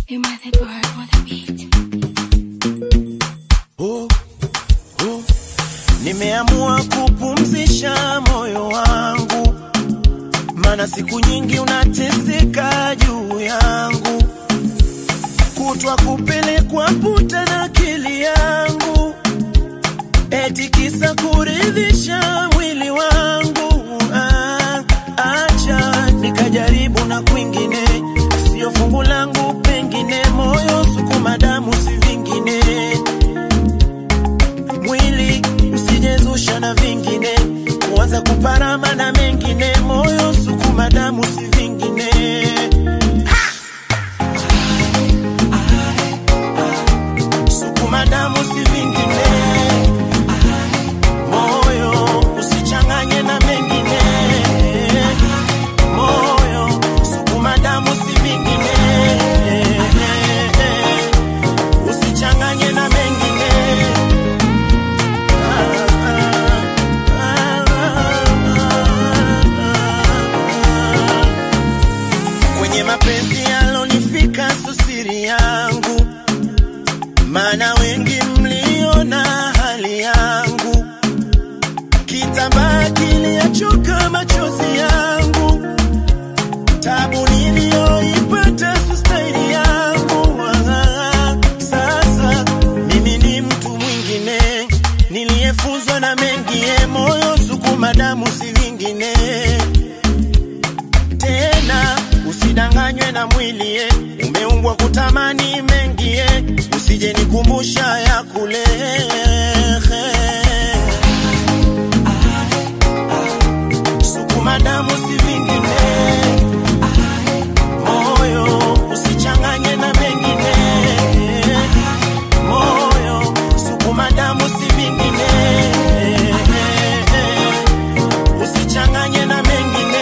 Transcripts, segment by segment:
You might think word for the beat. oh, oh. Nimeamua kupumzisha moyo wangu, mana siku nyingi unateseka juu yangu, kutwa kupelekwa puta na akili yangu, eti kisa kuridhisha mwili wangu. Ah, acha nikajaribu na kwingine, sio fungu langu, pengine moyo sukuma damu, si vingine mwili usijezusha na vingine, kuanza kuparama na mengine, moyo sukuma damu si vingine. Sukuma damu si vingine, moyo usichanganye na mengine, moyo sukuma damu si vingine, usichanganye na mengine. Kwenye mapenzi yalonifika susiri yangu, maana wengi mliona hali yangu, kitambaa kiliachoka machozi yangu, tabu niliyoipata sustaili yangu. Ah, Sasa mimi ni mtu mwingine niliyefunzwa na mengie, moyo sukuma damu si vingine tena usidanganywe na mwili eh. umeumbwa kutamani mengie usije nikumbusha ya kule sukuma damu si vingine moyo usichanganye na mengine moyo sukuma damu si vingine usichanganye na mengine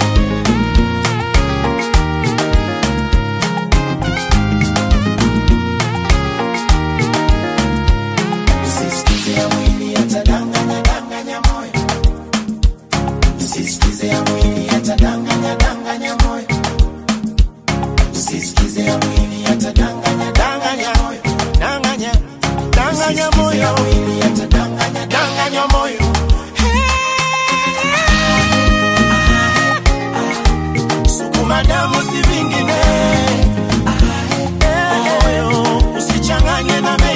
Usisikize ya mwili yatadanganya danganya moyo. Usisikize ya mwili yatadanganya danganya moyo. Usisikize ya mwili yatadanganya danganya moyo. Danganya danganya moyo. ya mwili yatadanganya danganya moyo. Sukuma damu si vingine. Moyo usichanganye na